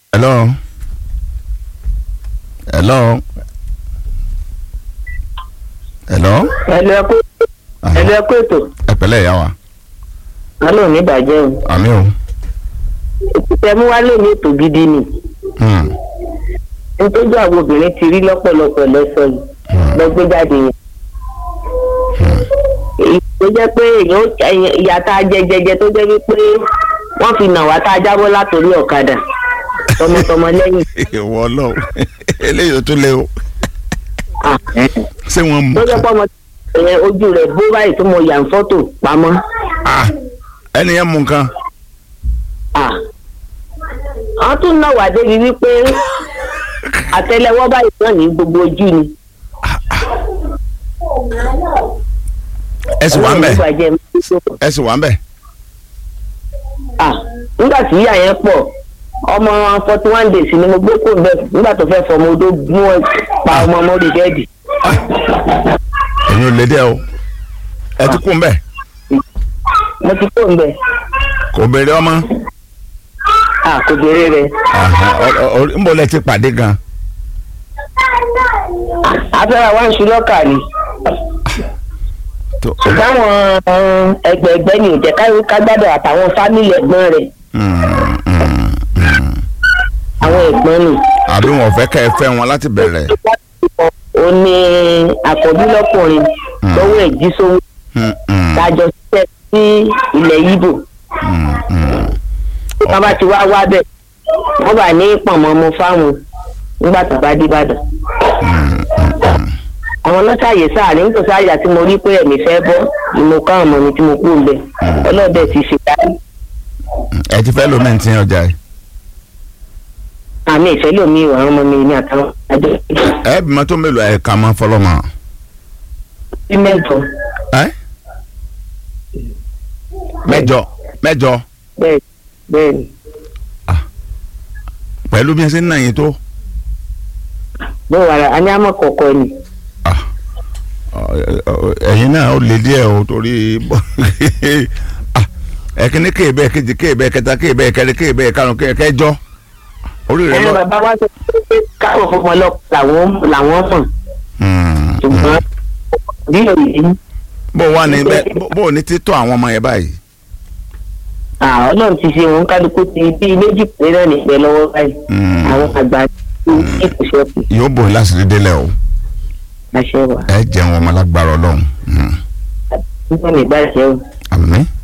hello hello hello ẹlò ẹkú ẹlò ẹkú ètò ẹ pẹ̀lẹ́ ìyá wa alò ní ìbàjẹ́ o àmì o ètùtẹ̀ mú wálé ní ètò gidi ni Hmm, nítorí àwọn obìnrin ti rí lọ́pọ̀lọpọ̀ lọ́sọ̀ yìí lọ́gbé jáde yẹn èyí tó jẹ́ pé èèyàn ó- èèyàn- ìyá tá a jẹ jẹjẹ tó jẹ́ wípé wọ́n fi nà wá tá a jábọ́ látòrí ọ̀kadà tọmọtọmọ lẹ́yìn ìwọ Ọlọ́run eléyìí ó tún lé o Ah, ṣé wọ́n mú tó jẹ́ pọ́ ọmọ yẹn ojú rẹ̀ bó báyìí tó mọ yà ń fọ́tò pamọ́ Ah, ẹni yẹn mú nǹkan Ah. wọ́n tún nà wá débi wípé àtẹ́lẹwọ́ báyìí náà ní gbogbo ojú ni. ẹ sì wà ń bẹ̀ Ọlọ́run ìbàjẹ́ mi tó. ẹ sì wà ń bẹ̀ Ah, nígbà tí ìyá yẹn pọ̀ ọmọ forty one days ni mo gbé kó bẹ́ẹ̀ nígbà tó fẹ́ fọmọ odó mú ẹ pa ọmọ ọmọ orí bẹ́ẹ̀dì. ẹ̀yin ò lè dẹ́ o ẹ ti kú ń bẹ̀ mo ti kó bẹ́ẹ̀ kò béèrè ọmọ à kò béèrè rẹ̀. Aha, ọ- ọ- ọ- ń bọ̀ lẹ ti pàdé gan afẹ́ra wá ń ṣu lọ́kà ni tó táwọn ẹgbẹ̀ẹ̀gbẹ́ ni ò jẹ́ káyọ̀ kágbádọ̀ àtàwọn fámìlì ẹ̀gbọ́n rẹ̀ Hmm, hmm, hmm. àwọn ẹ̀gbọ́n ni. àbí wọn ò fẹ́ kẹ́ ẹ fẹ́ wọn láti bẹ̀rẹ̀ ó ní àkọ́bí lọ́kùnrin lọ́wọ́ ẹ̀ jí sówó Hmm, hmm, lájọ ṣiṣẹ́ sí ilẹ̀ yíbò. hmm, hmm. wọ́n bá ti wá wá bẹ̀ wọ́n bá ní pọ̀nmọ́ mu fáwọn nígbà tó bá dìbàdàn. àwọn lọ́sàyè sáàrin nítorí àyà tí mo rí pé ẹ̀mí fẹ́ bọ́ ni mo ká ọmọ mi tí mo kú lẹ̀ ọlọ́dẹ ti ṣe dárí. ẹ ti fẹ́ lómi ti ọjà yìí àmì ìfẹ́ lómi ìwà àwọn ọmọ mi ní àtàwọn àjọ ẹ bí mọ́tò mélòó ẹ̀ kà mọ́ fọlọ́mọ sí mẹ́jọ ẹ mẹ́jọ mẹ́jọ bẹ́ẹ̀ bẹ́ẹ̀ ni pẹ̀lú bí ẹ ṣe ń nà yín tó bẹ́ẹ̀ wàrà a ní àmọ́ kọ̀ọ̀kọ̀ ni Ah, ọ- ọ- ẹ̀yin náà ó lè díẹ̀ o torí Ah, ẹ̀kíní kéèbẹ̀ kejì kéèbẹ̀ kẹta kéèbẹ̀ kẹrin kéèbẹ̀ karùn kẹjọ orí rẹ ẹ̀rọ lọ. bàbá wa sọ pé káwọn fọmọ lọ làwọn làwọn mọ̀ Hmm, ṣùgbọ́n bí òyìn bó wà ní bẹ́ẹ̀ bó- bó ní títọ́ àwọn ọmọ yẹn báyìí. àwọn náà ti ṣe òun kálukú ti bí méjì péré náà nípẹ́ lọ́wọ́ báyìí Hmm, àwọn àgbà tó ní kò ṣẹ́kù yóò bò yín láti rí délẹ̀ o àṣẹ wà ẹ jẹun ọmọ lágbára Ọlọ́run Hmm, nígbà nígbà ṣẹ́ o àmín